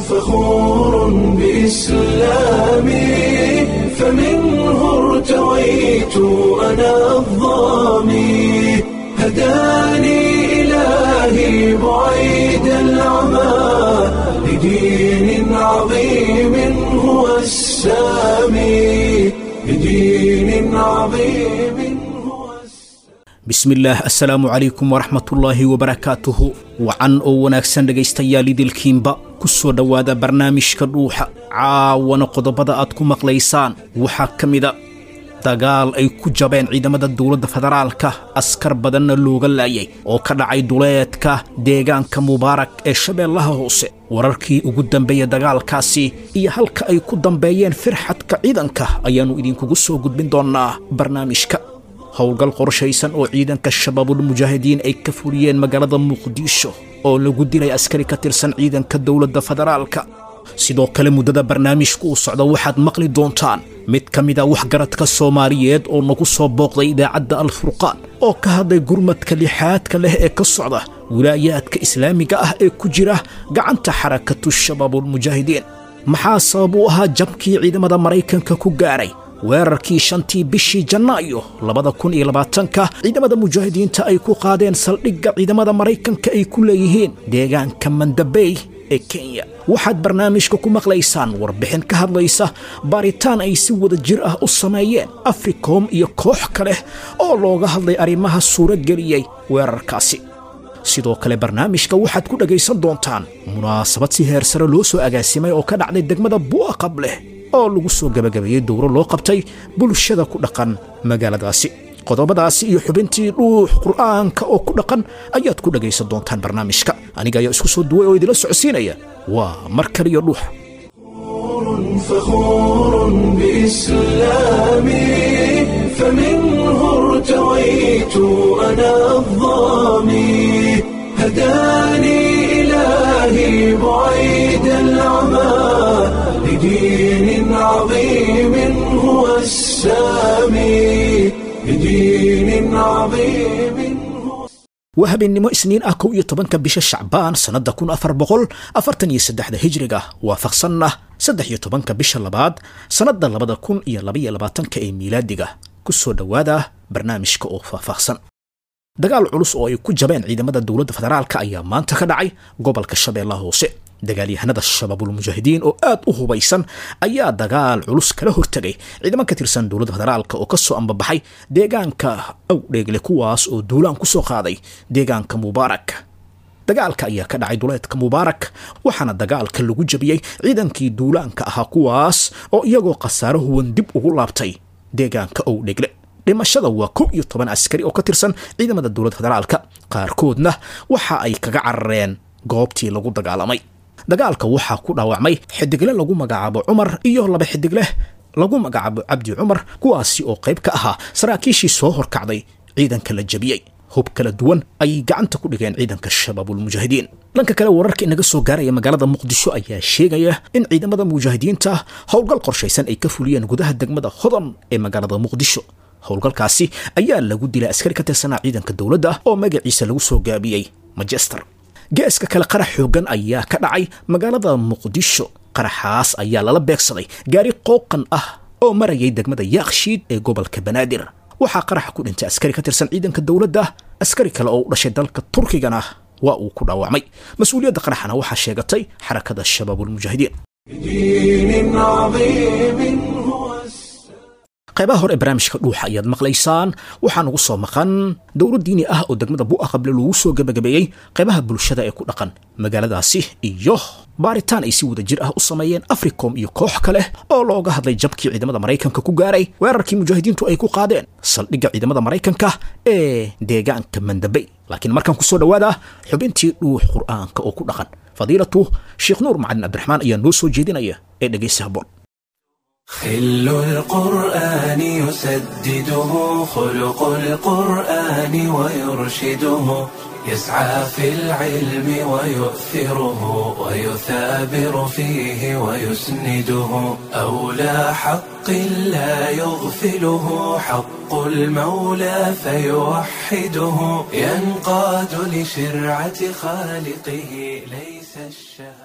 فخور بإسلامي فمنه ارتويت أنا الضامي هداني إلهي بعيد العمى لدين عظيم هو السامي لدين عظيم هو bismillaah assalaamu calaykum waraxmatullaahi wabarakaatuhu wacan oo wanaagsan dhegaystayaal idilkiinba ku soo dhowaada barnaamijka dhuuxa caawana qodobada aad ku maqlaysaan waxaa ka mida dagaal ay ku jabeen ciidamada dowladda federaalka askar badanna looga laayay oo ka dhacay duleedka deegaanka mubaarak ee shabeellaha hoose wararkii ugu dambeeya dagaalkaasi iyo halka ay ku dambeeyeen firxadka ciidanka ayaannu idinkugu soo gudbin doonnaa barnaamijka howlgal qorshaysan oo ciidanka shabaabulmujaahidiin ay ka fuliyeen magaalada muqdisho oo lagu dilay askari ka tirsan ciidanka dowladda federaalka sidoo kale muddada barnaamijka uu socda waxaad maqli doontaan mid ka mid a waxgaradka soomaaliyeed oo nagu soo booqday idaacadda alfurqaan oo ka hadlay gurmadka lixaadka leh ee ka socda wilaayaadka islaamiga ah ee ku jira gacanta xarakatu shabaabulmujaahidiin maxaa sabab u ahaa jabkii ciidamada maraykanka ku gaaray weerarkii shantii bishii janaayo labada kun iyo labaatanka ciidamada mujaahidiinta ay ku qaadeen saldhigga ciidamada maraykanka ay ku leeyihiin deegaanka mandabey ee kenya waxaad barnaamijka ku maqlaysaan warbixin ka hadlaysa baaritaan ay si wada jir ah u sameeyeen africom iyo koox kale oo looga hadlay arrimaha suuro geliyey weerarkaasi sidoo kale barnaamijka waxaad ku dhegaysan doontaan munaasabad si heersare loo soo agaasimay oo ka dhacday degmada bu'aqab leh oo lagu soo gabagabeeyey dowro loo qabtay bulshada ku dhaqan magaaladaasi qodobadaasi iyo xubintii dhuux qur'aanka oo ku dhaqan ayaad ku dhegaysan doontaan barnaamijka aniga ayaa isku soo duway oo idila socodsiinaya waa mar kaliyo dhuux فخور بإسلامي فمنه ارتويت أنا الضامي هداني إلهي بعيد العمى لدين عظيم هو السامي لدين عظيم هو waa habeennimo isniin ah kow iyo tobanka bisha shacbaan sannadda kun afar boqol afartan iyo saddexda hijriga waafaqsanna saddex iyo tobanka bisha labaad sannadda labada kun iyo labaiyo labaatanka ee miilaadiga ku soo dhowaada barnaamijka oo faahfaahsan dagaal culus oo ay ku jabeen ciidamada dowladda federaalka ayaa maanta ka dhacay gobolka shabeellaha hoose dagaalyahanada shabaabulmujaahidiin oo aad u hubaysan ayaa dagaal culus kala hortegay ciidamo ka tirsan dowladda federaalka oo ka soo ambabaxay deegaanka awdheegle kuwaas oo duulaan ku soo qaaday deegaanka mubaarak dagaalka ayaa ka dhacay duleedka mubaarak waxaana dagaalka lagu jabiyey ciidankii duulaanka ahaa kuwaas oo iyagoo khasaaro huwan dib ugu laabtay deegaanka owdhegle dhimashada waa kow iyo toban askari oo ka tirsan ciidamada dowladda federaalka qaarkoodna waxa ay kaga carareen goobtii lagu dagaalamay dagaalka waxaa ku dhaawacmay xidigle lagu magacaabo cumar iyo laba xidigleh lagu magacaabo cabdi cumar kuwaasi oo qayb ka ahaa saraakiishii soo horkacday ciidanka la jabiyey hub kala duwan ayay gacanta ku dhigeen ciidanka shabaabulmujaahidiin dhanka kale wararka inaga soo gaaraya magaalada muqdisho ayaa sheegaya in ciidamada mujaahidiinta howlgal qorshaysan ay ka fuliyeen gudaha degmada hodan ee magaalada muqdisho howlgalkaasi ayaa lagu dilay askari ka tirsanaa ciidanka dowladda oo magaciisa lagu soo gaabiyey majester geeska kale qarax xoogan ayaa ka dhacay magaalada muqdisho qaraxaas ayaa lala beegsaday gaari qooqan ah oo marayay degmada yaakshiid ee gobolka banaadir waxaa qaraxa ku dhintay askari ka tirsan ciidanka dowladda askari kale oo u dhashay dalka turkigana waa uu ku dhaawacmay mas-uuliyadda qaraxana waxaa sheegatay xarakada shabaabulmujaahidiin دين عظيم هو qaybaha hore ee barnaamijka dhuuxa ayaad maqlaysaan waxaa nagu soo maqan dowlad diini ah oo degmada bu'aqable lagu soo gebagabeeyey qaybaha bulshada ee ku dhaqan magaaladaasi iyo baaritaan ay si wada jir ah u sameeyeen africom iyo koox kale oo looga hadlay jabkii ciidamada maraykanka ku gaaray weerarkii mujaahidiintu ay ku qaadeen saldhigga ciidamada maraykanka ee deegaanka mandabey laakiin markaan kusoo dhowaada xubintii dhuux qur'aanka oo ku dhaqan fadiilatu sheekh nuur macalin cabdiraxmaan ayaa noo soo jeedinaya ee dhegaysi habboon خل القرآن يسدده خلق القرآن ويرشده يسعى في العلم ويؤثره ويثابر فيه ويسنده أولى حق لا يغفله حق المولى فيوحده ينقاد لشرعة خالقه ليس الشهوات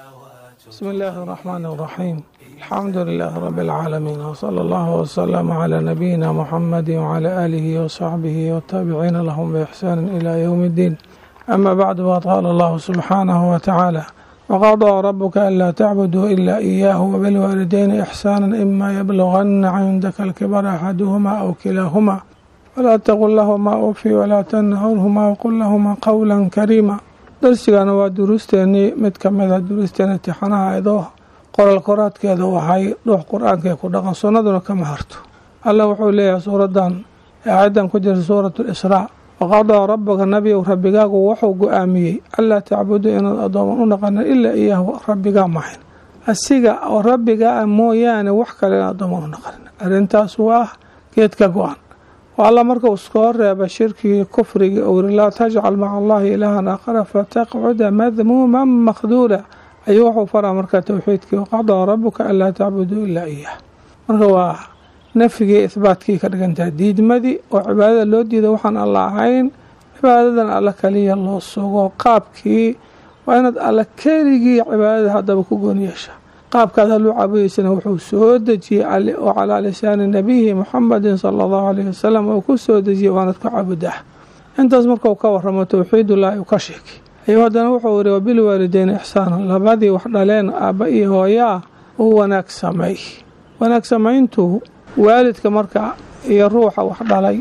بسم الله الرحمن الرحيم الحمد لله رب العالمين وصلى الله وسلم على نبينا محمد وعلى آله وصحبه والتابعين لهم بإحسان إلى يوم الدين أما بعد وقال الله سبحانه وتعالى وقضى ربك ألا تعبدوا إلا إياه وبالوالدين إحسانا إما يبلغن عندك الكبر أحدهما أو كلاهما ولا تقل لهما أف ولا تنهرهما وقل لهما قولا كريما darsigana waa duruusteenii mid ka mid a duruusteena tixanaha idoo qoral koraadkeeda waxay dhuux qur-aankae ku dhaqan sunnaduna kama harto alla wuxuu leeyahay suuradan aayaddan ku jirta suuratu lisraa waqadaa rabbaka nabiyow rabbigaagu wuxuu go-aamiyey allaa tacbudu inaad addooman u dhaqanin ilaa iyaahu rabbigaa mahayn asiga oo rabbigaa mooyaane wax kale in addooman u dhaqanin arrintaas waa geedka go-an alla markuu iskoo reeba shirkigii kufrigii ou yiri laa tajcal maca allahi ilaahan aakhara fataqcuda madmuuman makhduula ayuu wuxuu faraa marka towxiidkii waqadaa rabuka anlaa tacbuduu ilaa iyah marka waa nafyigii ihbaatkii ka dhigantaha diidmadii oo cibaadada loo diida waxaan alla ahayn cibaadadan alla kaliya loo sugo qaabkii waa inaad alla keligii cibaadada haddaba ku goon yeesha qaabkaad haluu caabudaysana wuxuu soo dejiyey oo calaa lisaani nabiyihi muxamedin sala allahu alayhi wasalam uu ku soo dejiyey waanad ku caabudaa intaas markuu ka waramo towxiidullaahi uu ka sheegay ayuu haddana wuxuu yidhi wabilwaalideyni ixsaana labadii wax dhaleen aabba iyo hooyaa u wanaag samay wanaag samayntu waalidka marka iyo ruuxa wax dhalay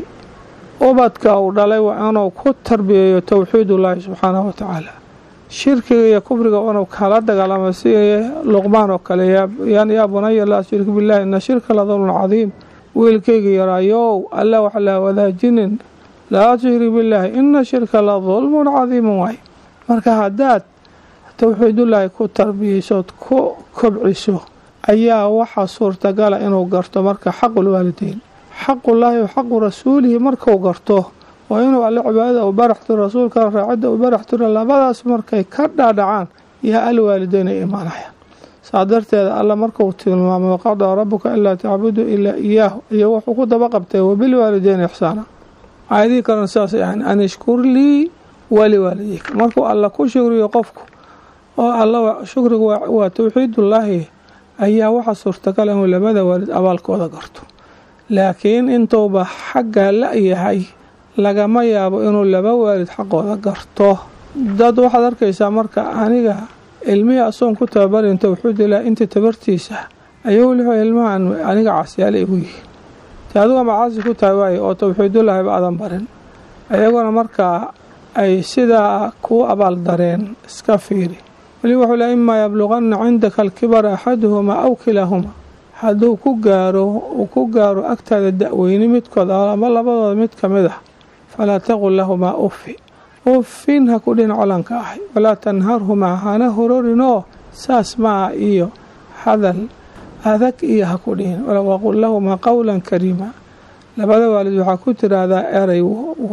ubadka uu dhalay waa inuu ku tarbiyeeyo towxiidullaahi subxaanahu watacaala shirkiga iyo kufriga inuu kala dagaalamo si luqmaan oo kale yaa bunaya laa shirk billahi ina shirka la dulmun cadiim wiilkayga yaraayow alla wax laa wadaajinin laa tushrik billaahi ina shirka la dulmun cadiimun waay marka haddaad towxiidullaahi ku tarbiyeysood ku kobciso ayaa waxaa suurtagala inuu garto marka xaqulwaalideyn xaqullaahi wa xaqu rasuulihi markuu garto waa inuu alle cibaadada u barax tiro rasuulkana raacidda u barax tiro labadaas markay ka dhaadhacaan yaa alwaalideyn ay imaanayaan saa darteeda alla markuu tilmaamay waqadaa rabuka anlaa tacbudu ilaa iyaahu iyo wuxuu ku daba qabtay wabilwaalideyn ixsaana aayadihii kalena sidaasay ahayn an ishkur lii waliwaalideyka markuu alla ku shukriyo qofku oo alla shukrigu waa towxiidullaahi ayaa waxaa suurtagala inuu labada waalid abaalkooda garto laakiin intuuba xaggaa la-yahay lagama yaabo inuu laba waalid xaqooda garto dad waxaad arkaysaa marka aniga ilmihii asoon ku tababarin towxiidullahi intii tabartiisa ayuu lixu ilmahan aniga caasiyaala igu yihiin te aduga macaasi ku tahay waaye oo towxiidullaahiba adan barin ayaguna markaa ay sidaa kuu abaal dareen iska fiiri weli wuxuu le imaa yabluqanna cindaka alkibara axaduhumaa aw kilaahumaa hadduu ku gaaro uu ku gaaro agtaada da-weyni midkood ama labadooda mid ka mid ah falaa taqul lahumaa uffi uffin ha ku dhin colanka ahay walaa tanharhumaa hana hororinoo saas maa iyo hadal adag iyo ha ku dhihin waqul lahumaa qowlan kariima labada waalid waxaa ku tiraahdaa erey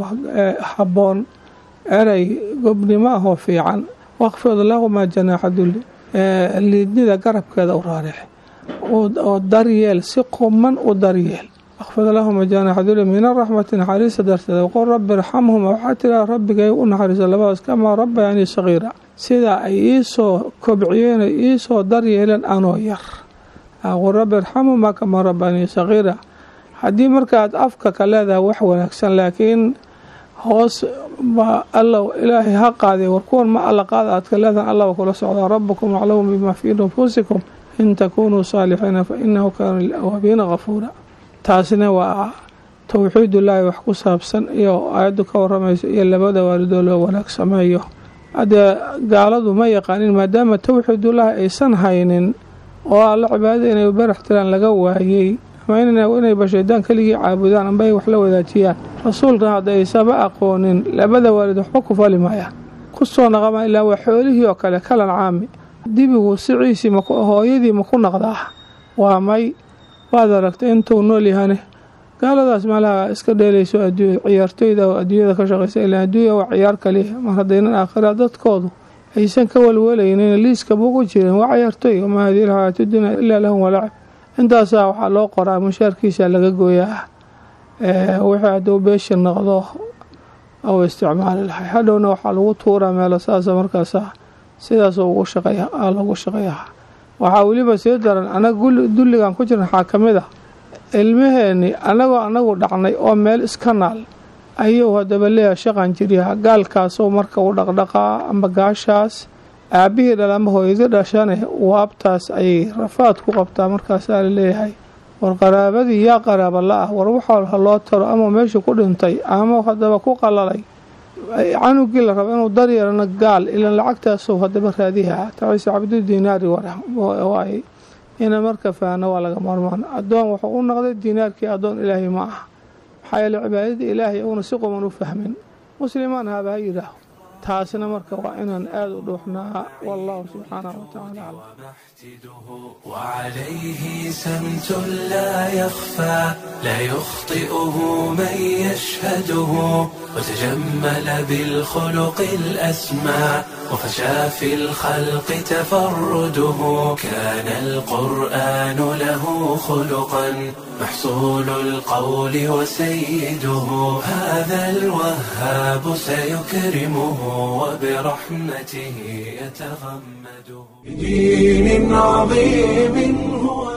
habboon erey gobnimo ahoo fiican waqfid lahumaa janaaxa dulli liidnida garabkeeda u raarix oo daryeel si quman u daryeel waqfid lahuma janaaxa dulli min araxmati naxariista darteeda waqul rabbi irxamhuma waxaa tiraa rabbigay u naxariisa labadaas kamaa rabbayanii sagiira sidaa ay iisoo kobciyeen ay iisoo daryeeleen anoo yar waqul rabbi irxamhumaa kamaa rabbayanii sagiira haddii markaad afka ka leedahay wax wanaagsan laakiin hoos ba alla ilaahay ha qaadee war kuwan ma alla qaada aad ka leedahan allaba kula socdaa rabbukum aclamu bimaa fii nufuusikum in takunuu saalixiina fa inahu kaana lilawaabiina kafuura taasina waa towxiidullaahi wax ku saabsan iyo aayaddu ka waramayso iyo labada waalidoo loo wanaag sameeyo haddee gaaladu ma yaqaanin maadaama towxiidullaahi aysan haynin oo alla cibaadada inay barax tiraan laga waayey ama inay bashaydaan keligii caabudaan amba ay wax la wadaajiyaan rasuulkan hadda aysaba aqoonin labada waalid waxba ku fali maayaan ku soo naqama ilaa waa xoolihii oo kale kalan caami dibigu siciisii hooyadii ma ku naqdaa waa may waad aragtay intuu nool yahane gaaladaas meelaha iska dheelayso adduunya ciyaartoyda oo adduunyada ka shaqaysa ilaa adduunya waa ciyaar kaliya mar haddaynan aakhira dadkoodu aysan ka walwalaynin liiska bugu jirin waa ciyaartoy wamaa hadihi alxayaatu dunya ilaa lahum walacib intaasaa waxaa loo qoraa mushaarkiisa laga gooyaa wixii hadduu beeshi noqdo ou isticmaali lahay hadhowna waxaa lagu tuuraa meelo saasa markaasa sidaas ugu shaqeeya lagu shaqeeyaha waxaa weliba sii daran anaga dulligan ku jiran waxaa ka mid ah ilmaheenni annagoo anagu dhacnay oo meel iska naal ayuu haddaba leeyahay shaqan jiryaha gaalkaasoo marka u dhaqdhaqaa amba gaashaas aabbihii dhal ama hooyadii dhashane waabtaas ayay rafaad ku qabtaa markaasaa la leeyahay war qaraabadii yaa qaraaba la-ah war waxaa ha loo taro ama meesha ku dhintay ama haddaba ku qalalay canugii la rabo inuu daryeelana gaal ilan lacagtaasoo haddaba raadiha taciise cabdu diinaari waay ina marka faana waa laga maarmaan addoon wuxuu u noqday diinaarkii addoon ilaahay ma aha maxaa yeele cibaadada ilaahay uuna si quman u fahmin muslimaan haba ha yidhaaho taasna marka waa inaan aada u dhuuxnaa wallahu subxaanahu watacaala aclam وعليه سمت لا يخفى لا يخطئه من يشهده وتجمل بالخلق الأسمى وفشى في الخلق تفرده كان القرآن له خلقا محصول القول وسيده هذا الوهاب سيكرمه وبرحمته يتغمده بدين عظيم هو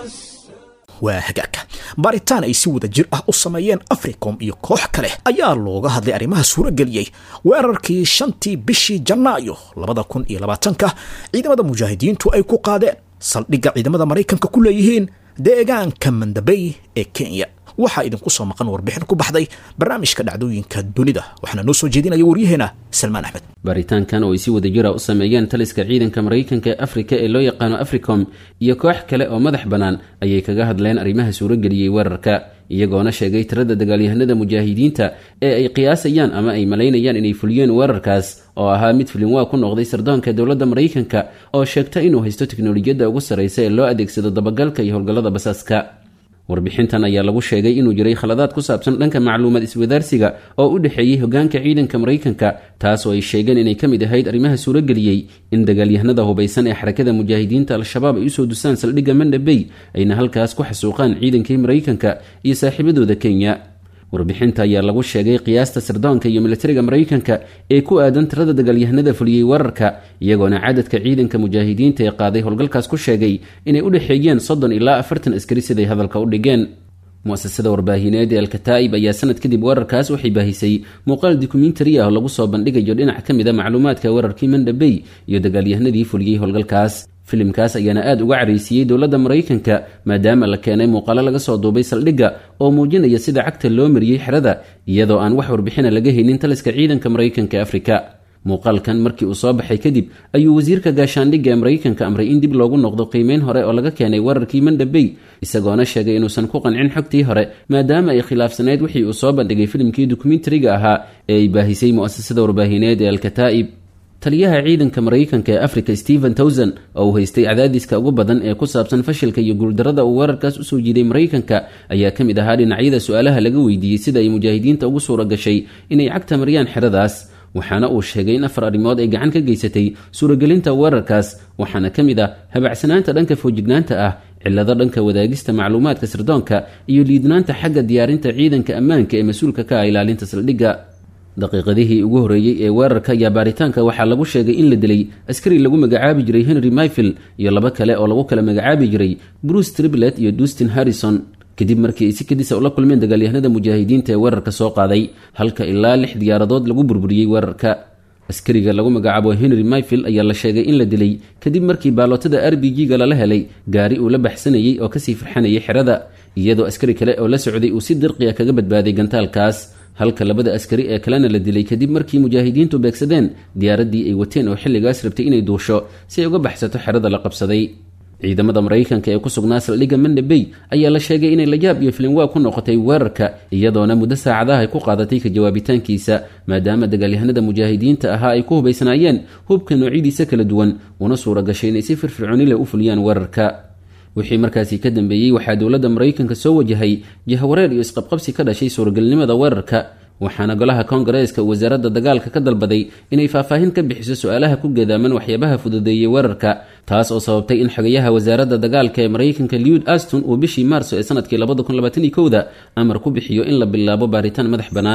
waa hagaagka baaritaan ay si wada jir ah u sameeyeen africom iyo koox kale ayaa looga hadlay arrimaha suurageliyey weerarkii shantii bishii janaayo labada kun iyo labaatanka ciidamada mujaahidiintu ay ku qaadeen saldhigga ciidamada maraykanka ku leeyihiin deegaanka mandabey ee kenya waxaa idinku soo maqan warbixin ku baxday barnaamijka dhacdooyinka dunida waxaana noo soo jeedinaya waryaheena salmaan axmed baaritaankan oo ay si wada jira u sameeyeen taliska ciidanka maraykanka ee afrika ee loo yaqaano africom iyo koox kale oo madax bannaan ayay kaga hadleen arrimaha suurageliyey weerarka iyagoona sheegay tirada dagaalyahanada mujaahidiinta ee ay qiyaasayaan ama ay malaynayaan inay fuliyeen weerarkaas oo ahaa mid filinwaa ku noqday sardoonka dowladda maraykanka oo sheegta inuu haysto teknolojiyadda ugu sarraysa ee loo adeegsado dabagalka iyo howlgallada basaaska warbixintan ayaa lagu sheegay inuu jiray khaladaad ku saabsan dhanka macluumaad iswadaarsiga oo u dhexeeyey hogaanka ciidanka maraykanka taas oo ay sheegeen inay ka mid ahayd arrimaha suurageliyey in dagaalyahanada hubaysan ee xarakada mujaahidiinta al-shabaab ay usoo dusaan saldhigga mandhabey ayna halkaas ku xasuuqaan ciidankii maraykanka iyo saaxiibadooda kenya warbixinta ayaa lagu sheegay qiyaasta sirdoonka iyo militariga maraykanka ee ku aadan tirada dagaalyahanada fuliyey weerarka iyagoona cadadka ciidanka mujaahidiinta ee qaaday howlgalkaas ku sheegay inay u dhexeeyeen soddon ilaa afartan askari siday hadalka u dhigeen mu-asasada warbaahineed ee alkataa'ib ayaa sanad kadib weerarkaas waxay baahisay muuqaal dokumentari ah oo lagu soo bandhigayo dhinac ka mid a macluumaadka weerarkii mandhabey iyo dagaalyahanadii fuliyey howlgalkaas filimkaas ayaana aada uga caraysiiyey dowladda maraykanka maadaama la keenay muuqaalo laga soo duubay saldhigga oo muujinaya sida cagta loo mariyey xerada iyadoo aan wax warbixina laga haynin taliska ciidanka maraykanka ee afrika muuqaalkan markii uu soo baxay kadib ayuu wasiirka gaashaandhigga ee maraykanka amray in dib loogu noqdo qiimeyn hore oo laga keenay weerarkii mandhabey isagoona sheegay inuusan ku qancin xogtii hore maadaama ay khilaafsaneyd wixii uu soo bandhigay filimkii dokumentariga ahaa ee ay baahisay mu'asasada warbaahineed ee alkataa'ib taliyaha ciidanka maraykanka ee africa stephen towson oo uu haystay cadaadiska ugu badan ee ku saabsan fashilka iyo guuldarrada uu weerarkaas usoo jiiday maraykanka ayaa ka mid ahaa dhinacyada su-aalaha laga weydiiyey sida ay mujaahidiinta ugu suura gashay inay cagta mariyaan xeradaas waxaana uu sheegay in afar arrimood ay gacan ka geysatay suuragelinta weerarkaas waxaana ka mid ah habacsanaanta dhanka foojignaanta ah cillado dhanka wadaagista macluumaadka sirdoonka iyo liidnaanta xagga diyaarinta ciidanka ammaanka ee mas-uulka ka ah ilaalinta saldhigga daqiiqadihii ugu horreeyey ee weerarka iyo baaritaanka waxaa lagu sheegay in la dilay askari lagu magacaabi jiray henry myfield iyo laba kale oo lagu kala magacaabi jiray bruce triblet iyo dustin harrison kadib markii ay si kadisa ula kulmeen dagaalyahanada mujaahidiinta ee weerarka soo qaaday halka ilaa lix diyaaradood lagu burburiyey weerarka askariga lagu magacaabo henry myfield ayaa la sheegay in la dilay kadib markii baalootada r b g-ga lala helay gaari uu la baxsanayey oo kasii farxanayay xerada iyadoo askari kale oo la socday uu si dirqiya kaga badbaaday gantaalkaas halka labada askari ee kalena la dilay kadib markii mujaahidiintu beegsadeen diyaaraddii ay wateen oo xilligaas rabtay inay duusho si ay uga baxsato xerada la qabsaday ciidamada maraykanka ee ku sugnaa saldhigga mandhabey ayaa la sheegay inay layaab iyo filinwaa ku noqotay weerarka iyadoona muddo saacadaha ay ku qaadatay ka jawaabitaankiisa maadaama dagaalyahanada mujaahidiinta ahaa ay ku hubaysnaayeen hubka noocyadiisa kala duwan una suura gashay inay si firfircooni leh u fuliyaan weerarka wixii markaasi ka dambeeyey waxaa dowladda maraykanka soo wajahay jahawareer iyo isqabqabsi ka dhashay suuragelnimada weerarka waxaana golaha koongareeska uu wasaaradda dagaalka ka dalbaday inay faahfaahin ka bixiso su-aalaha ku gadaaman waxyaabaha fududeeyey weerarka taas oo sababtay in xogayaha wasaaradda dagaalka ee maraykanka liud aston uu bishii maarso ee sanadkii da amar ku bixiyo in la bilaabo baaritaan madax bannaan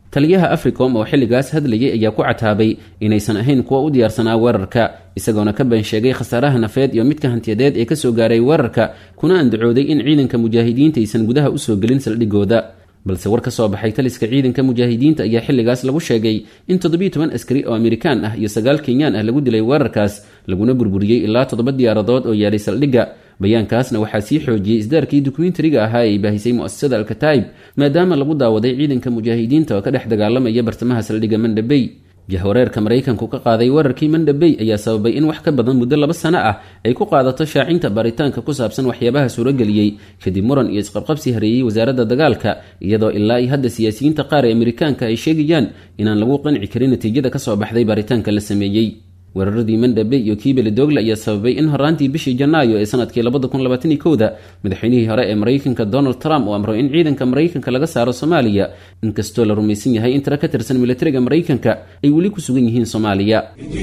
taliyaha africom oo xilligaas hadlayay ayaa ku cataabay inaysan ahayn kuwa u diyaarsanaa weerarka isagoona ka been sheegay khasaaraha nafeed iyo midka hantiyadeed ee kasoo gaaray weerarka kuna andacooday in ciidanka mujaahidiinta aysan gudaha usoo gelin saldhigooda balse war ka soo baxay taliska ciidanka mujaahidiinta ayaa xilligaas lagu sheegay in toddobiiy toban askari oo amerikaan ah iyo sagaal kenyaan ah lagu dilay weerarkaas laguna burburiyey ilaa toddoba diyaaradood oo yaalay saldhigga bayaankaasna waxaa sii xoojiyey isdaarkii dokumentariga ahaa ee ay baahisay mu'asasada alkataib maadaama lagu daawaday ciidanka mujaahidiinta oo ka dhex dagaalamaya bartamaha saldhigga mandhabey jahwareerka maraykanku ka qaaday weerarkii mandhabey ayaa sababay in wax ka badan muddo laba sano ah ay ku qaadato shaacinta baaritaanka ku saabsan waxyaabaha suurageliyey kadib muran iyo isqabqabsi hareeyey wasaaradda dagaalka iyadoo ilaa iyo hadda siyaasiyiinta qaar ee amerikaanka ay sheegayaan inaan lagu qanci karin natiijada kasoo baxday baaritaanka la sameeyey weeraradii mandhabe iyo kii belidogle ayaa sababay in horaantii bishii janaayo ee sanadkii labada kun labaataniyo kowda madaxweynihii hore ee maraykanka donald trump uu amro in ciidanka maraykanka laga saaro soomaaliya inkastoo la rumaysan yahay in tiro ka tirsan militariga maraykanka ay weli ku sugan yihiin soomaaliya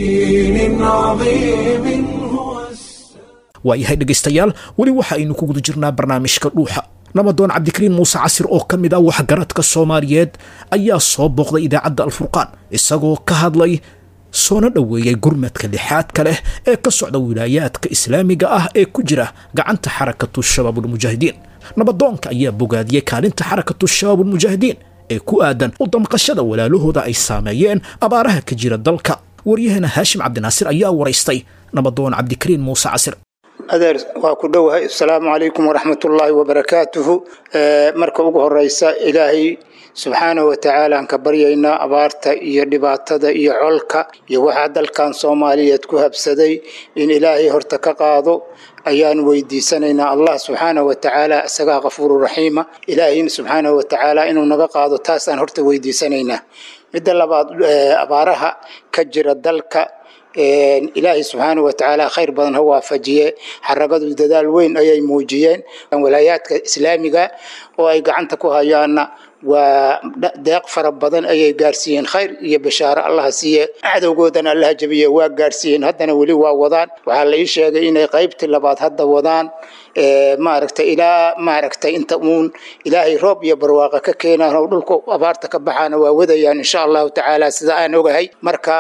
waayahay dhegaystayaal weli waxa aynu ku guda jirnaa barnaamijka dhuuxa nabadoon cabdikariin muuse casir oo ka mid ah waxgaradka soomaaliyeed ayaa soo booqday idaacadda alfurqaan isagoo ka hadlay soona dhoweeyey gurmadka lixaadka leh ee ka socda wilaayaadka islaamiga ah ee ku jira gacanta xarakatu shabaabulmujaahidiin nabadoonka ayaa bogaadiyey kaalinta xarakatu shabaabulmujaahidiin ee ku aadan u damqashada walaalahooda ay saameeyeen abaaraha ka jira dalka waryaheena haashim cabdinaasir ayaa waraystay nabadoon cabdikariin muuse casir adeer waa ku dhowahay asalaamu calaykum waraxmatullaahi wabarakaatuhu marka ugu horeysa ilaahay subxaanahu watacaala aan ka baryaynaa abaarta iyo dhibaatada iyo colka iyo waxaa dalkan soomaaliyeed ku habsaday in ilaahay horta ka qaado ayaan weydiisanaynaa allah subxaanahu watacaala isagaa kafuuru raxiima ilaahayna subxaanahu watacaala inuu naga qaado taasaan horta weydiisanaynaa midda labaad abaaraha ka jira dalka ilaahay subxaanahu watacaala khayr badan ha waafajiye xaragadu dadaal weyn ayay muujiyeen walaayaadka islaamiga oo ay gacanta ku hayaana waa deeq fara badan ayay gaarsiiyeen khayr iyo bashaaro allaha siiye cadowgoodana allaha jabiye waa gaarsiiyeen haddana weli waa wadaan waxaa la ii sheegay inay qaybtii labaad hadda wadaan maaragtay ilaa maaragtay inta uun ilaahay roob iyo barwaaqa ka keenaan oo dhulka abaarta ka baxaana waa wadayaan insha allahu tacaala sida aan ogahay marka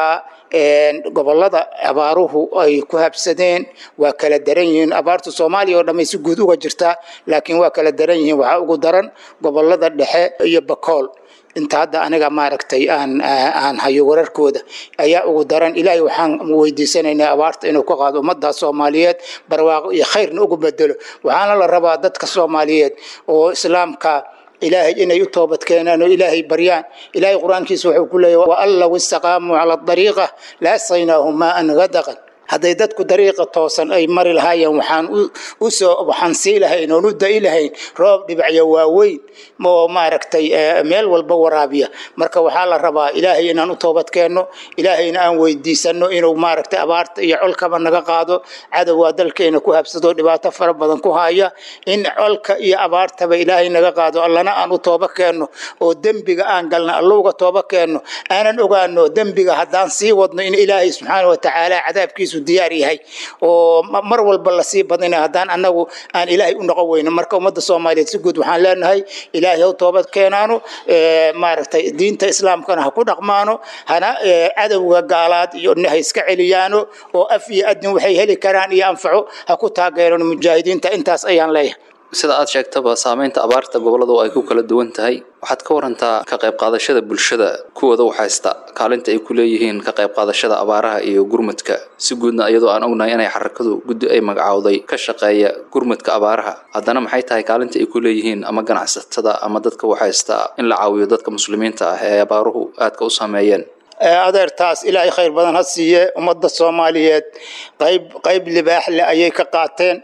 gobolada abaaruhu ay ku habsadeen waa kala daran yihiin abaartu soomaaliya oo dhamay si guud uga jirtaa laakiin waa kala daran yihiin waxaa ugu daran gobolada dhexe iyo bakool inta hadda aniga maaragtay aan aan hayo wararkooda ayaa ugu daran ilaahay waxaan weydiisanaynaa abaarta inuu ka qaado ummadda soomaaliyeed barwaaqo iyo khayrna ugu bedelo waxaana la rabaa dadka soomaaliyeed oo islaamka ilaahay inay u toobad keenaan oo ilaahay baryaan ilaahay qur-aankiisa wuxuu ku leeyahy wa an low istaqaamuu cala dariiqa la asqaynaahum maaan gadaqan hadday dadku dariiqa toosan ay mari lahaayeen waxaan u soo waxaan sii lahayn oon u da'i lahayn roob dhibacyo waaweyn oo maaragtay meel walba waraabiya marka waxaa la rabaa ilaahay inaan u toobad keenno ilaahayna aan weydiisanno inuu maaragtay abaarta iyo colkaba naga qaado cadowaa dalkeena ku habsado dhibaato fara badan ku haya in colka iyo abaartaba ilaahay naga qaado allana aan u tooba keenno oo dembiga aan galna allo uga tooba keenno aanan ogaano dembiga haddaan sii wadno in ilaahay subxaana watacaala cadaabkiisu diyaar yahay oo mar walba lasii badina haddaan anagu aan ilaahay u noqon weyno marka ummadda soomaaliyeed si guud waxaan leenahay ilaahay haw toobad keenaano maaragtay diinta islaamkana ha ku dhaqmaano hana cadowga gaalaad iyo ha iska celiyaano oo af iyo adin waxay heli karaan iyo anfaco ha ku taageerano mujaahidiinta intaas ayaan leeyahay sida aad sheegtaba saameynta abaarta goboladu ay ku kala duwan tahay waxaad ka warantaa ka qayb qaadashada bulshada kuwooda u haysta kaalinta ay ku leeyihiin ka qayb qaadashada abaaraha iyo gurmadka si guudna iyadoo aan ognahay inay xarakadu guddi ay magacowday ka shaqeeya gurmadka abaaraha haddana maxay tahay kaalinta ay ku leeyihiin ama ganacsatada ama dadka u haysta in la caawiyo dadka muslimiinta ah ee abaaruhu aadka u saameeyeen adeertaas ilaahay khayr badan ha siiye ummadda soomaaliyeed qayb qayb libaax leh ayay ka qaateen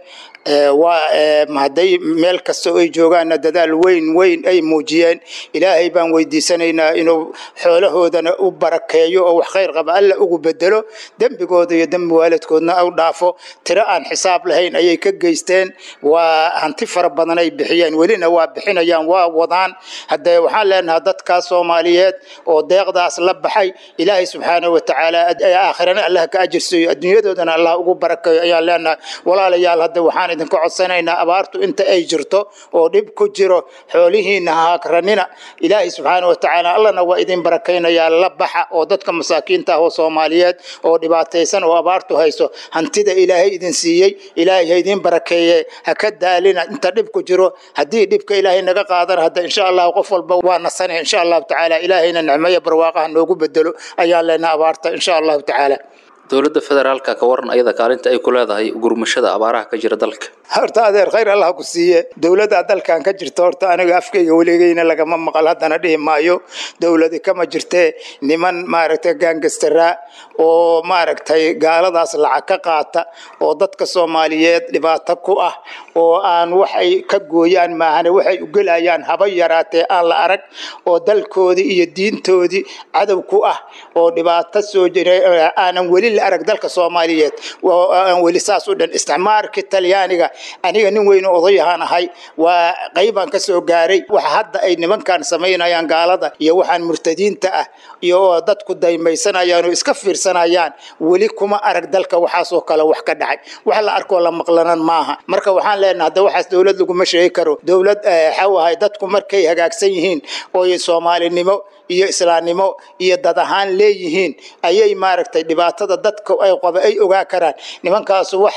waa hadday meel kasta ay joogaanna dadaal weyn weyn ay muujiyeen ilaahay baan weydiisanaynaa inuu xoolahoodana u barakeeyo oo wax khayr qaba alla ugu bedelo dembigooda iyo dembi waalidkoodna u dhaafo tiro aan xisaab lahayn ayay ka geysteen waa hanti fara badan ay bixiyeen welina waa bixinayaan waa wadaan haddee waxaan leenahay dadkaas soomaaliyeed oo deeqdaas la baxay ilaahay subxaanahu watacaala aakhirana allah ka ajirsiiyo adduunyadoodana allah ugu barakeeyo ayaan leenahay walaalayaal hadda waxaan idinka codsanaynaa abaartu inta ay jirto oo dhib ku jiro xoolihiina haakranina ilaahay subxaanahu watacaala allana waa idin barakaynayaa la baxa oo dadka masaakiinta ah oo soomaaliyeed oo dhibaataysan oo abaartu hayso hantida ilaahay idin siiyey ilaahay ha idin barakeeye ha ka daalina inta dhib ku jiro haddii dhibka ilaahay naga qaadana hadda insha allahu qof walba waa nasanaya insha allahu tacaala ilaahayna nicmeyo barwaaqaha noogu bedelo ayaan leenaha abaarta insha allahu tacaala dowladda federaalka ka waran ayada kaalinta ay ku leedahay gurmashada abaaraha ka jira dalka horta adeer khayr allah ku siiye dowladda dalkan ka jirta horta aniga afkayga weligeyna lagama maqal haddana dhihi maayo dowladi kama jirtee niman maaragtay gaangastaraa oo maaragtay gaaladaas lacag ka qaata oo dadka soomaaliyeed dhibaato ku ah oo aan waxay ka gooyaan maahane waxay u gelayaan haba yaraatee aan la arag oo dalkoodii iyo diintoodii cadow ku ah oo dhibaato soo jira aanan weli la arag dalka soomaaliyeed aan weli saas u dhan isticmaarka talyaaniga aniga nin weyn odayahaan ahay waa qaybaan ka soo gaaray waxa hadda ay nimankan samaynayaan gaalada iyo waxaan murtadiinta ah iyo dadku daymaysanayaan oo iska fiirsanayaan weli kuma arag dalka waxaasoo kale wax ka dhacay wax la arkoo la maqlanan maaha marka waxaan leenahay hadda waxaas dowlad laguma sheegi karo dowlad waxaa ahay dadku markay hagaagsan yihiin oo soomaalinimo iyo islaamnimo iyo dad ahaan leeyihiin ayay maaragtay dhibaatada dadka ay qaba ay ogaa karaan nimankaasu wax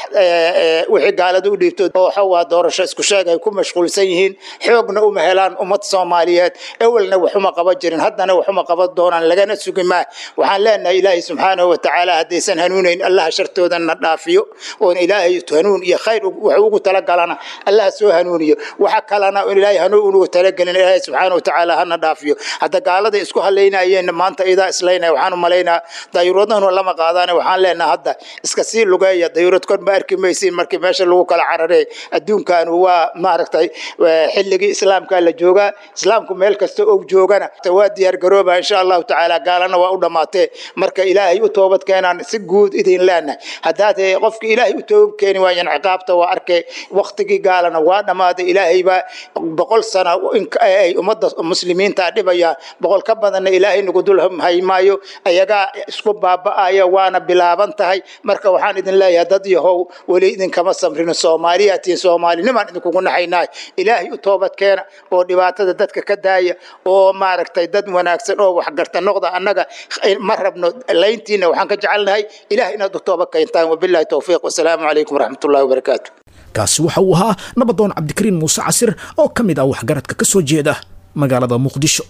wixii gaalada u dhiibto oo waxawaa doorasho isku sheeg ay ku mashquulsan yihiin xoogna uma helaan ummad soomaaliyeed ewelna waxuma qaban jirin haddana waxuma qaban doonaan lagana sugi maa waxaan leenahay ilaahay subxaanahu watacaala haddaysan hanuunayn allaha shartoodana dhaafiyo oon ilaahay hanuun iyo khayr wax ugu talagalana allaha soo hanuuniyo waxa kalena ilaahay hanuun ugu talagelin ilaahay subxaanahu watacaala hana dhaafiyo hadda gaalada isku halaynayeen maanta idaa islaynaya waxaan u malaynaa dayuuradahnu lama qaadaan waxaan leenaha hadda iska sii lugeeya dayuurad kor ma arki maysiin markii meesha lagu kala cararee adduunkan waa maaragtay xilligii islaamka la joogaa islaamku meel kasta oo joogana waa diyaar garooba insha allahu tacaala gaalana waa u dhammaatee marka ilaahay u toobad keenaan si guud idin leenahay haddaad qofki ilaahay u toobad keeni waayan ciqaabta waa arkay waktigii gaalana waa dhammaaday ilaahay baa boqol sano ay ummadda muslimiinta dhibayaan boqol ka badanna ilaahay nagu dul haymaayo ayagaa isku baaba'aya waana bilaaban tahay marka waxaan idin leeyahay dad yahow weli idinkama samrin soomaaliyatiin soomaalinimaan idinkugu naxaynahay ilaahay u toobad keena oo dhibaatada dadka ka daaya oo maaragtay dad wanaagsan oo waxgarta noqda annaga ma rabno layntiina waxaan ka jecelnahay ilahay inaad u toobad keentaan wabillahi towfiiq wasalaamu calaykum waraxmatullahi wabarakaatu kaasi waxa uu ahaa nabadoon cabdikariin muuse casir oo ka mid ah waxgaradka ka soo jeeda magaalada muqdisho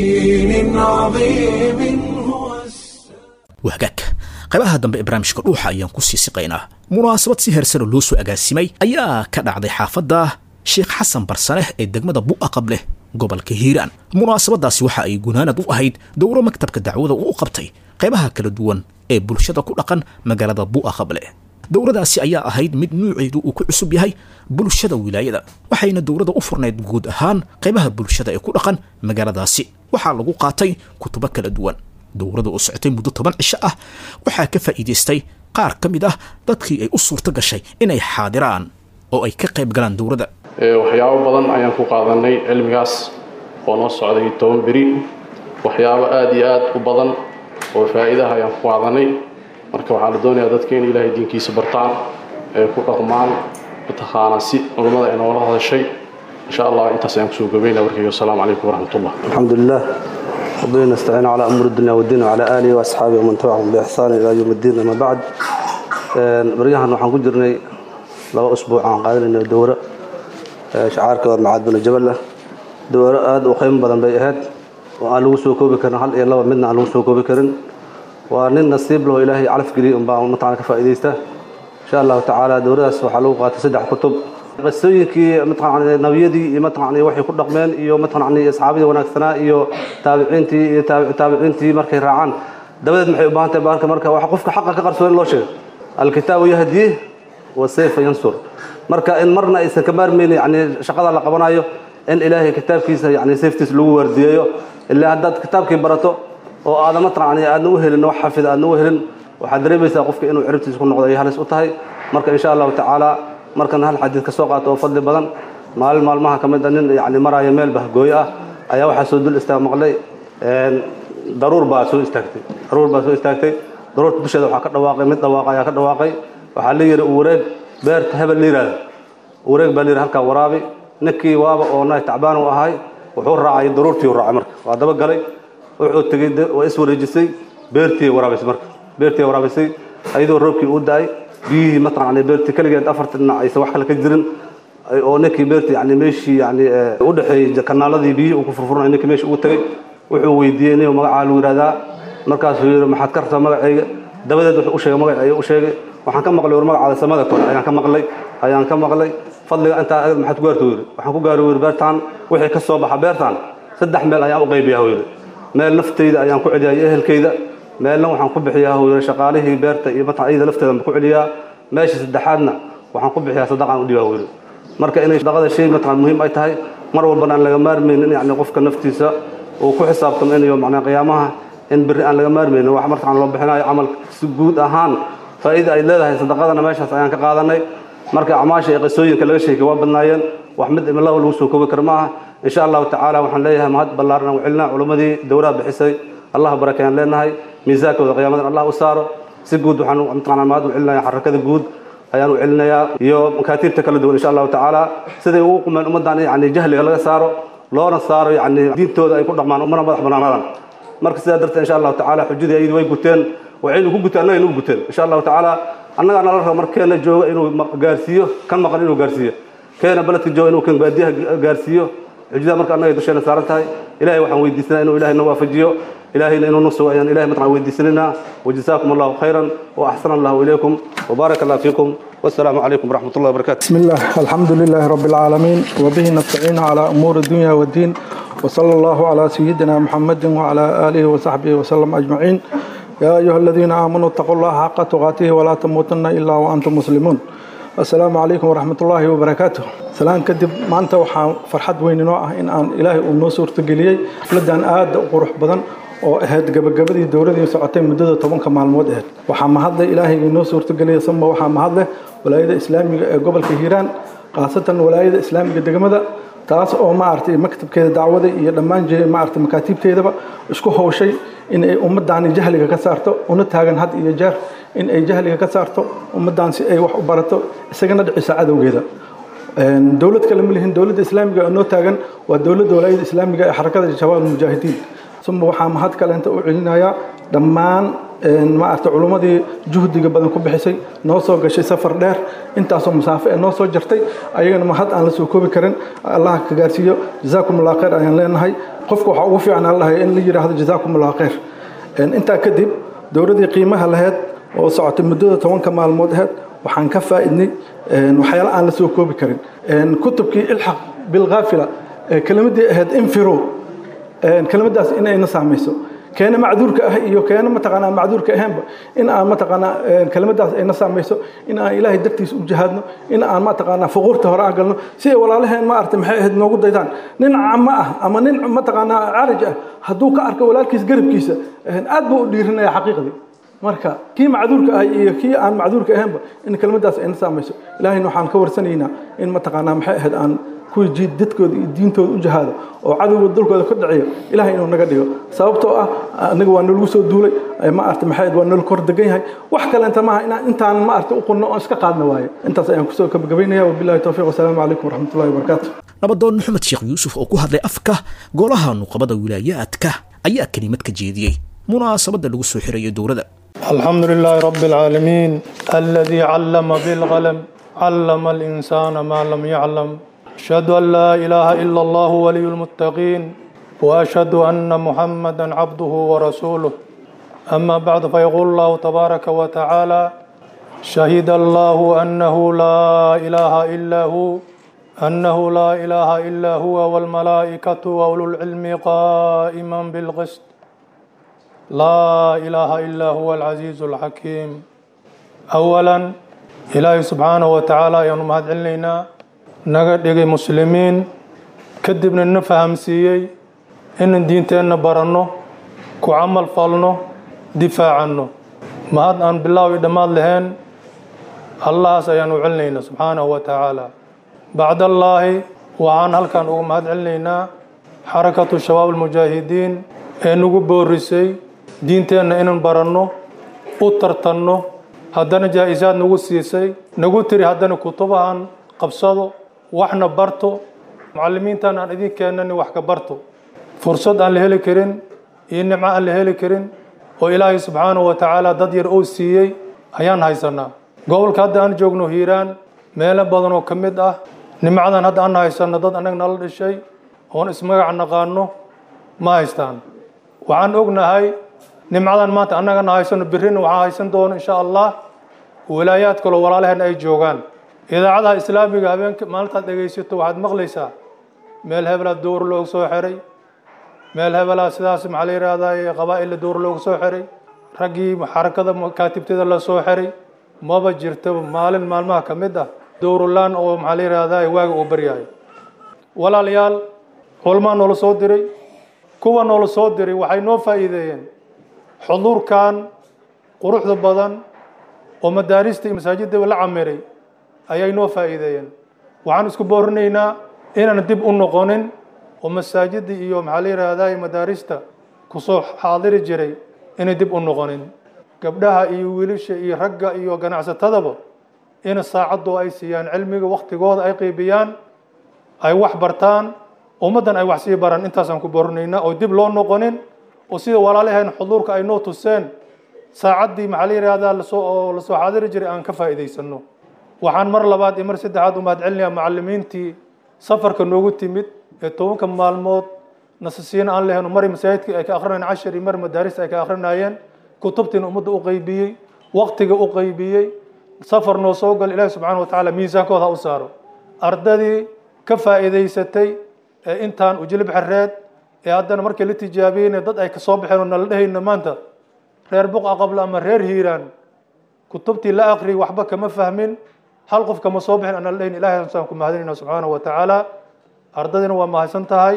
wahagaag qaybaha dambe ee barnaamijka dhuuxa ayaan ku sii siqaynaa munaasabad si heersano loo soo agaasimay ayaa ka dhacday xaafadda sheekh xasan barsaneh ee degmada bu'aqab leh gobolka hiiraan munaasabadaasi waxa ay gunaanad u ahayd dowro maktabka dacwada uu u qabtay qaybaha kala duwan ee bulshada ku dhaqan magaalada bu'aqab leh dowradaasi ayaa ahayd mid nuuceedu uu ku cusub yahay bulshada wilaayada waxayna dowladda u furnayd guud ahaan qaybaha bulshada ee ku dhaqan magaaladaasi waxaa lagu qaatay kutubo kala duwan dowladda oo socotay muddo toban cisho ah waxaa ka faa'iidaystay qaar ka mid ah dadkii ay u suurto gashay inay xaadiraan oo ay ka qayb galaan dowladda waxyaabo badan ayaan ku qaadanay cilmigaas oo noo socday toban beri waxyaabo aada iyo aada u badan oo faa'iidaha ayaan ku qaadanay marka waxaa la doonayaa dadka in ilaahay diinkiisa bartaan ee ku dhaqmaan mataqaanaa si culummada ay noola hadashay insha allah intaas ayaan kusoo gabaynaya warkayga wasalaamu calaykum waraxmatullah الحمد لله ربنا نستعين على أمور الدنيا والدين وعلى آله وأصحابه ومن تبعهم بإحسان إلى يوم الدين أما بعد بريحان waxaan ku jirnay laba usbuuc aan qaadanayna dowro shacaarka macaad bin jabal dowro aad u qiimo badan bay ahayd oo aan lagu soo koobi karin hal iyo laba midna aan lagu soo koobi karin waa nin nasiib leh oo ilaahay calaf geliyay unbaa mataqana ka faa'iidaysta insha allahu tacaala dowradaas waxaa lagu qaatay saddex kutub qisooyinkii mataqana nabiyadii iyo mataqana waxay ku dhaqmeen iyo mataqana asxaabadii wanaagsanaa iyo taabiciintii iyo taabiciintii markay raacaan dabadeed maxay u baahan tahay baarka marka waxa qofka xaqa ka qarsoon loo sheego alkitaabu yahdi wasayfa yansur marka in marna aysan ka maarmaynin yani shaqada la qabanayo in ilaahay kitaabkiisa yani sayftiisa lagu waardiyeeyo ilaa haddaad kitaabkii barato oo aadan mataqana aadna u helin wax xafid aadna u helin waxaad dareemaysaa qofka inuu ciribtiisa ku noqdo ay halis u tahay marka insha allahu tacaala markan hal xadiid ka soo qaato oo fadli badan maalin maalmaha ka mid a nin yani maraayo meel bahgooyo ah ayaa waxaa soo dul istaag maqlay daruur baa soo istaagtay daruur baa soo istaagtay daruurta dusheeda waxaa ka dhawaaqay mid dhawaaqa ayaa ka dhawaaqay waxaa la yidhi wareeg beerta hebel la yidhaahdo wareeg baa la yidhi halkaa waraabi ninkii waaba oo naay tacbaan u ahay wuxuu raacay daruurtii u raacay marka waa daba galay wuxuu tegey waa is wareejisay beertii waraabisay marka beertii waraabisay ayadoo roobkii uu da-ay biyihii mataqaana beertii keligeed afarta dhinac aysan wax kale ka jirin oo ninkii beertii yani meeshii yani u dhexeeyey kanaaladii biyihii uu ku furfuranay ninkii meeshii uu tegey wuxuu weydiiyey nin magacaa lagu yidhahdaa markaasuu yidhi maxaad ka rabtaa magacayga dabadeed wuxuu u sheegay magacayga u sheegay waxaan ka maqlay war magacaada samada kore ayaan ka maqlay ayaan ka maqlay fadliga intaa agad maxaad ku gaarto yidhi waxaan ku gaari yidhi beertaan wixii ka soo baxa beertaan saddex meel ayaan u qaybiyaa yidhi meel naftayda ayaan ku celiyaa iyo ehelkayda meelna waxaan ku bixiyaa yidhi shaqaalihii beerta iyo mataa iyada lafteeda ku celiyaa meesha saddexaadna waxaan ku bixiyaa sadaqaan u dhibaa yidhi marka inay sadaqada shay mataa muhiim ay tahay mar walbana aan laga maarmaynin yani qofka naftiisa uu ku xisaabtamo inayo macnaa qiyaamaha in berri aan laga maarmaynin wax markaan loo bixinayo camal si guud ahaan faa'iida ay leedahay sadaqadana meeshaas ayaan ka qaadanay marka acmaasha iyo qisooyinka laga sheegay waa badnaayeen wax mid imlaba lagu soo koobi karo ma aha insha allahu tacaala waxaan leeyahay mahad ballaaran u celinaa culimmadii dowlaha bixisay allah barakayaan leenahay miisaankooda qiyaamadan allah u saaro si guud waxaan mataqaanaa mahad u celinayaa xarakada guud ayaan u celinayaa iyo makaatiibta kala duwan insha allahu tacaala siday ugu qumeen ummaddan yani jahliga laga saaro loona saaro yani diintooda ay ku dhaqmaan umana madax banaanaadaan marka sidaa darteed insha allahu tacaala xujadii ayadu way guteen waxaynu ku guteen annaga inuu guteen insha allahu tacaala annagaa nala raba markeena jooga inuu gaarsiiyo kan maqan inuu gaarsiiyo keena beledka jooga inuu kan baadiyaha gaarsiiyo xujada marka annaga dusheena saaran tahay ilahay waxaan weydiisanaa inuu ilahay na waafajiyo ilahayna inuu na sugo ayaan ilahay mataqan weydiisanayna wajazaakum allahu khayran wa axsana allahu ilaykum وبارك الله فيكم والسلام عليكم ورحمة الله وبركاته بسم الله الحمد لله رب العالمين وبه نستعين على أمور الدنيا والدين وصلى الله على سيدنا محمد وعلى آله وصحبه وسلم أجمعين يا أيها الذين آمنوا اتقوا الله حق تقاته ولا تموتن إلا وأنتم مسلمون السلام عليكم ورحمة الله وبركاته سلام كدب ما أنت وحا فرحت وين نوع إن أن إلهي أمنو سورة قليي لدان آد وقروح بدن oo ahayd gabagabadii dowladii socotay muddada tobanka maalmood ahayd waxaa mahadle ilaahay inoo suurtageliyay samba waxaa mahadleh walaayada islaamiga ee gobolka hiiraan khaasatan walaayada islaamiga degmada taas oo maaragtay maktabkeeda dacwada iyo dhammaan maaragtay makaatiibteedaba isku howshay in ay ummaddaani jahliga ka saarto una taagan had iyo jeer in ay jahliga ka saarto ummaddan si ay wax u barato isagana dhiciso cadowgeeda dowlad kale ma lihin dowladda islaamiga oo noo taagan waa dowladda walaayada islaamiga ee xarakada shabaab mujaahidiin suma waxaa mahad kaleenta u celinayaa dhammaan maaragtay culummadii juhdiga badan ku bixisay noo soo gashay safar dheer intaasoo masaafo ee noo soo jartay ayagana mahad aan la soo koobi karin allah ka gaarsiiyo jazaakum allah khayr ayaan leenahay qofka waxaa ugu fiican aan lahay in la yidhaahdo jazaakum allah khayr intaa kadib dowladdii qiimaha lahayd oo socotay muddada tobanka maalmood ahayd waxaan ka faa'iidnay waxyaala aan la soo koobi karin kutubkii ilxaq bilkhaafila kelimadii ahayd infiro kelimadaas inayna saamayso keena macduurka ah iyo keena mataqaanaa macduurka ahaanba in aan mataqaanaa kelimadaas ayna saamayso in aan ilaahay dartiisa u jihaadno in aan mataqaanaa fuquurta hore aan galno si ay walaalaheen maaragtay maxay ahayd noogu daydaan nin camo ah ama nin mataqaanaa caraj ah hadduu ka arko walaalkiisa garabkiisa aad buu u dhiirinaya xaqiiqdii marka kii macduurka ah iyo kii aan macduurka ahaanba in kelimadaas ayna saamayso ilaahayna waxaan ka warsanaynaa in mataqaanaa maxay ahayd aan kuwii jiid dadkooda iyo diintooda u jahaado oo cadowga dulkooda ka dhaciyo ilahay inuu naga dhigo sababtoo ah anaga waa nalagu soo duulay maarata maxay waa nala kor degan yahay wax kaleenta maaha inaan intaan maarata u qunno oon iska qaadna waayo intaas ayaan kusoo gabagabaynaya wabillahi towfiiq wasalaamu calaykum waraxmatullahi wabarakaatu nabadoon maxamed sheekh yuusuf oo ku hadlay afka golaha nuqabada wilaayaadka ayaa kelimad ka jeediyey munaasabadda lagu soo xirayo dowladda الحمد لله رب العالمين الذي علم بالقلم علم الإنسان ما لم يعلم أشهد أن لا إله إلا الله ولي المتقين وأشهد أن محمدا عبده ورسوله أما بعد فيقول الله تبارك وتعالى شهد الله أنه لا إله إلا هو أنه لا إله إلا هو والملائكة وأولو العلم قائما بالقسط لا إله إلا هو العزيز الحكيم أولا إلهي سبحانه وتعالى يوم هاد علينا naga dhigay muslimiin kadibna na fahamsiiyey inaan diinteenna baranno ku camal falno difaacanno mahad aan bilaawi dhammaad lahayn allahaas ayaan u celinaynaa subxaanahu wa tacaala bacdallaahi waxaan halkan uga mahad celinaynaa xarakatu shabaab almujaahidiin ee nagu boorisay diinteenna inaan baranno u tartanno haddana jaa-isaad nagu siisay nagu tiri haddana kutubahan qabsado waxna barto mucallimiintan aan idin keenani wax ka barto fursad aan la heli karin iyo nimco aan la heli karin oo ilaahay subxaanahu wa tacaala dad yar oo siiyey ayaan haysanaa gobolka hadda aan joogno hiiraan meelo badan oo ka mid ah nimcadan hadda aan haysanno dad annaga nala dhishay oon ismagac naqaano ma haystaan waxaan ognahay nimcadan maanta annagana haysano birrina waxaa haysan doono insha allah walaayaad kaloo walaalaheen ay joogaan idaacadaha islaamiga habeenka maalintaad dhegaysato waxaad maqlaysaa meel hebelaa dowr loogu soo xiray meel hebelaa sidaas maxaa la yidhaahdaa qabaa'illa dowr loogu soo xiray raggii xarakada kaatibtada la soo xiray maba jirto maalin maalmaha ka mid ah dowrulaan oo maxaa la yidhaahdaa waaga uu baryahay walaalayaal culmaa noola soo diray kuwa noola soo diray waxay noo faa'iideeyeen xuduurkan quruxda badan oo madaarista iyo masaajidaba la camiray ayay noo faa'iideeyeen waxaan isku boorinaynaa inaan dib u noqonin oo masaajida iyo maxaa la yidhaahdaa madaarista kusoo xaadiri jiray inay dib u noqonin gabdhaha iyo wiilasha iyo ragga iyo ganacsatadaba in saacadoo ay siiyaan cilmiga waktigooda ay qiibiyaan ay wax bartaan ummaddan ay wax sii baraan intaasaan ku boorinaynaa oo dib loo noqonin oo sida walaalaheen xuduurka ay noo tuseen saacaddii maxaa la yidhaahdaa lasoo oo lasoo xaadiri jiray aan ka faa'iidaysanno waxaan mar labaad iyo mar saddexaad u mahad celinayaa macallimiintii safarka noogu timid ee tobanka maalmood nasasiina aan leheno mari masaajidka ay ka akrinayeen cashar iyo mari madaarista ay ka akrinayeen kutubtiina ummadda u qeybiyey waktiga u qeybiyey safar noo soo gal ilaahi subxaana wa tacaala miisaankooda ha u saaro ardadii ka faa'iidaysatay ee intaan ujilib xereed ee haddana markii la tijaabiyeyna dad ay kasoo baxeen oo nala dhehayna maanta reer buqa qabla ama reer hiiraan kutubtii la akhriyay waxba kama fahmin hal qof kama soo bixin ana la dhahin ilahay saan ku mahadinayna subxaanahu wa tacaala ardadiina waa mahadsan tahay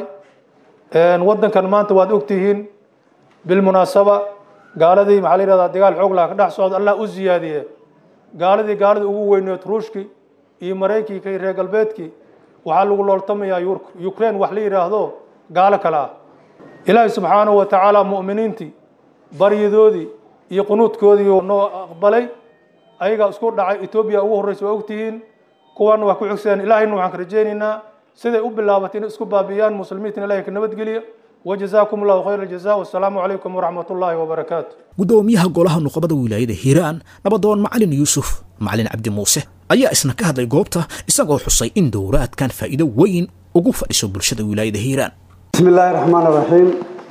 waddankan maanta waad ogtihiin bilmunaasaba gaaladii maxaa la yidhahdaa dagaal xoog laha ka dhex socda allah u ziyaadiye gaaladii gaaladii ugu weyneed ruushkii iyo maraykanka iyo reer galbeedkii waxaa lagu looltamayaa ukraine wax la yidhaahdo gaalo kale ah ilaahay subxaanahu wa tacaala mu'miniintii baryadoodii iyo qunuudkoodii noo aqbalay ayagaa isku dhacay etoobiya ugu horreysa waa ogtihiin kuwaana waa ku xigsadeen ilaahayna waxaan ka rajaynaynaa siday u bilaabatay inay isku baabiyaan muslimiintan ilahay ka nabadgeliya wajazaakum allahu khayra aljaza wassalaamu calaykum waraxmat ullaahi wabarakaatu gudoomiyaha golaha nuqabada wilaayada hiiraan nabadoon macalin yuusuf macalin cabdi muuse ayaa isna ka hadlay goobta isagoo xusay in dowraadkan faa'iido weyn ugu fadhiso bulshada wilaayada hiiraan بسم الله الرحمن الرحيم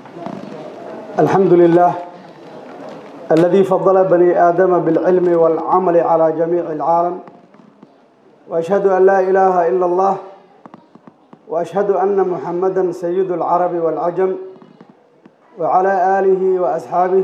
الحمد لله الذي فضل بني آدم بالعلم والعمل على جميع العالم وأشهد أن لا إله إلا الله وأشهد أن محمدا سيد العرب والعجم وعلى آله وأصحابه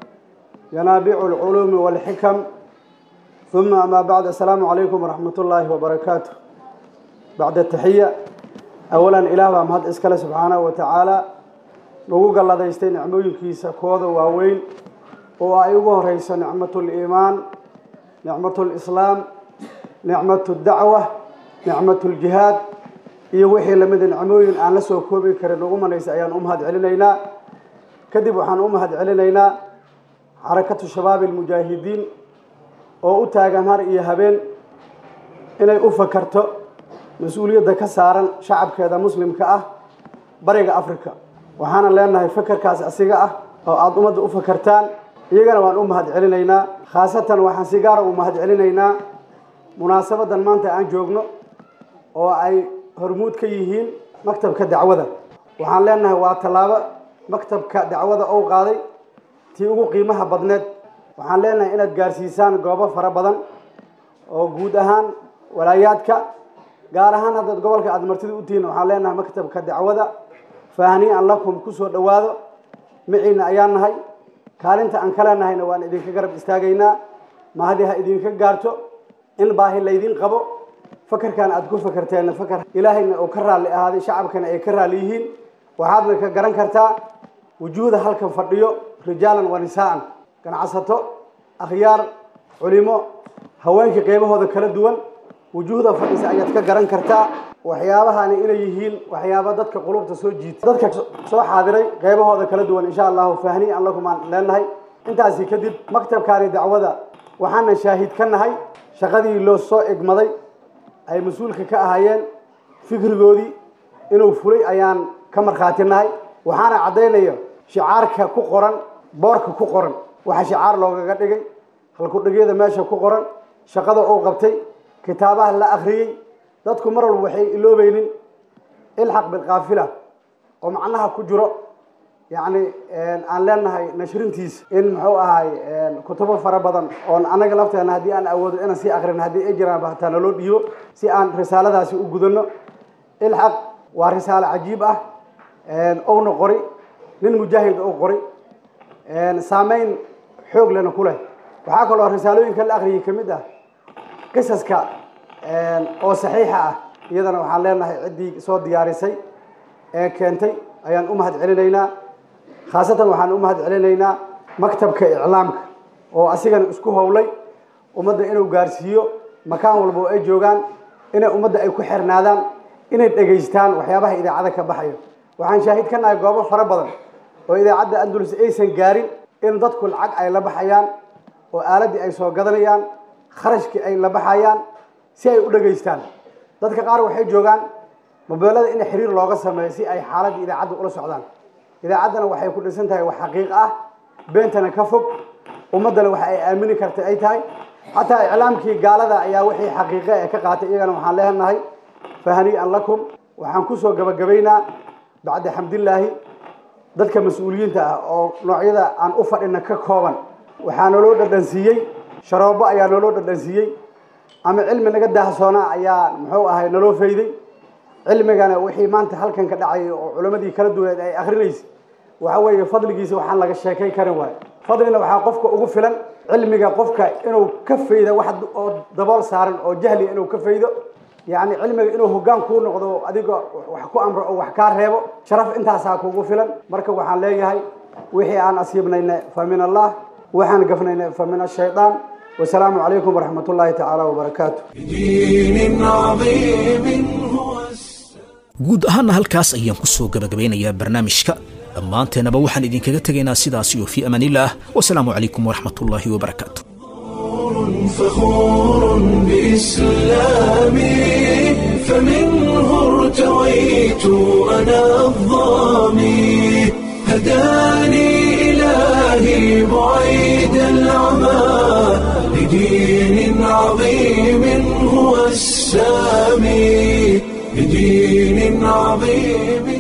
ينابع العلوم والحكم ثم أما بعد السلام عليكم ورحمة الله وبركاته بعد التحية أولا إله مهد إسكال سبحانه وتعالى نقول الله دايستين نعموين كيسا كوذا واوين وأيوه رئيس نعمة الإيمان نعمة الإسلام نعمة الدعوة نعمة الجهاد iyo wixii lamid nicmooyin aan la soo koobi karin ugu manaysa ayaan u mahad celinaynaa kadib waxaan u mahad celinaynaa xarakatu shabaabi almujaahidiin oo u taagan har iyo habeen inay u fakarto mas-uuliyadda ka saaran shacabkeeda muslimka ah bariga africa waxaana leenahay fakarkaas asiga ah oo aada ummadda u fakartaan iyagana waan u mahad celinaynaa khaasatan waxaan si gaara u mahad celinaynaa munaasabadan maanta aan joogno oo ay hormuud ka yihiin maktabka dacwada waxaan leenahay waa tallaabo maktabka dacwada ou qaaday tii ugu qiimaha badneed waxaan leenahay inaad gaarsiisaan goobo fara badan oo guud ahaan walaayaadka gaar ahaan haddaad gobolka aada martida u tihiin waxaan leenahay maktabka dacwada faahnii'an lakum ku soo dhowaado maciina ayaan nahay kaalinta aan ka leenahayna waan idinka garab istaagaynaa mahadi ha idinka gaarto in baahi laydin qabo fakarkan aada ku fakarteenna fakar ilaahayna uu ka raalli ahaaday shacabkana ay ka raalli yihiin waxaadna ka garan kartaa wujuuhda halkan fadhiyo rijaalan wa nisaa'an ganacsato akhyaar culimo haweenkii qeybahooda kala duwan wujuuhda fadhisa ayaad ka garan kartaa waxyaabahani inay yihiin waxyaaba dadka qulubta soo jiita dadka soo xaadiray qeybahooda kala duwan insha allahu fahniyan lakum aan leenahay intaasi kadib maktabkaani dacwada waxaana shaahid ka nahay shaqadii loo soo egmaday ay mas-uulka ka ahaayeen fikrigoodii inuu fulay ayaan ka markhaati nahay waxaana caddaynaya shicaarka ku qoran boorka ku qoran waxa shicaar loogaga dhigay halkudhigyada meesha ku qoran shaqada uu qabtay kitaabaha la akhriyey dadku mar walba waxay iloobaynin ilxaq bilkaafila oo macnaha ku jiro yacni aan leenahay nashrintiisa in muxuu ahay kutubo fara badan oon anaga lafteena haddii aan awoodo inaan sii akrin haddii ay jiraan hataa naloo dhiibo si aan risaaladaasi u gudano ilxaq waa risaalo cajiib ah ouna qori nin mujaahid ou qori saameyn xoog lena ku leh waxaa kaloo risaalooyinka la akriyay ka mid ah qisaska oo saxiixa ah iyadana waxaan leenahay ciddii soo diyaarisay ee keentay ayaan u mahad celinaynaa khaasatan waxaan u mahad celinaynaa maktabka iclaamka oo asigana isku howlay ummadda inuu gaarsiiyo makaan walba oo ay joogaan inay ummadda ay ku xirnaadaan inay dhegaystaan waxyaabaha idaacada ka baxayo waxaan shaahid ka nahay goobo fara badan oo idaacadda andalus aysan gaarin in dadku lacag ay la baxayaan oo aaladdii ay soo gadanayaan kharashkii ay la baxayaan si ay u dhegaystaan dadka qaar waxay joogaan mobeelada in xiriir looga sameeyo si ay xaaladda idaacadda ula socdaan idaacaddana waxay ku dhisan tahay wax xaqiiq ah beentana ka fog ummaddana waxa ay aamini karta ay tahay xataa iclaamkii gaalada ayaa wixii xaqiiqe ee ka qaatay iyagana waxaan leenahay fahanii'an lakum waxaan kusoo gabagabaynaa bacda xamdillaahi dadka mas-uuliyiinta ah oo noocyada aan u fadhina ka kooban waxaa naloo dhadhansiiyey sharoobo ayaa naloo dhadhansiiyey ama cilmi naga daahsoonaa ayaa muxuu ahay naloo fayday cilmigana wixii maanta halkan ka dhacay oo culammadii kala duwaneed ay akrinaysa waxa weeye fadligiisa waxaan laga sheekay karin waayo fadlina waxaa qofka ugu filan cilmiga qofka inuu ka faydo wax oo dabool saaran oo jahli inuu ka faydo yacni cilmiga inuu hoggaan kuu noqdo adiga wax ku amro oo wax kaa reebo sharaf intaasaa kugu filan marka waxaan leeyahay wixii aan asiibnayna fa min allah waxaan gafnayna fa min ashaytaan wasalaamu calaykum waraxmat ullaahi tacaala wabarakaatu guud ahaanna halkaas ayaan ku soo gabagabeynayaa barnaamijka dhammaanteennaba waxaan idinkaga tegaynaa sidaas iyo fii amaanillaah wasalaamu calaykum waraxmatullaahi wabarakaatu فخور بإسلامي فمنه ارتويت أنا الظامي هداني إلهي بعيد العمى لدين عظيم هو السامي لدين عظيم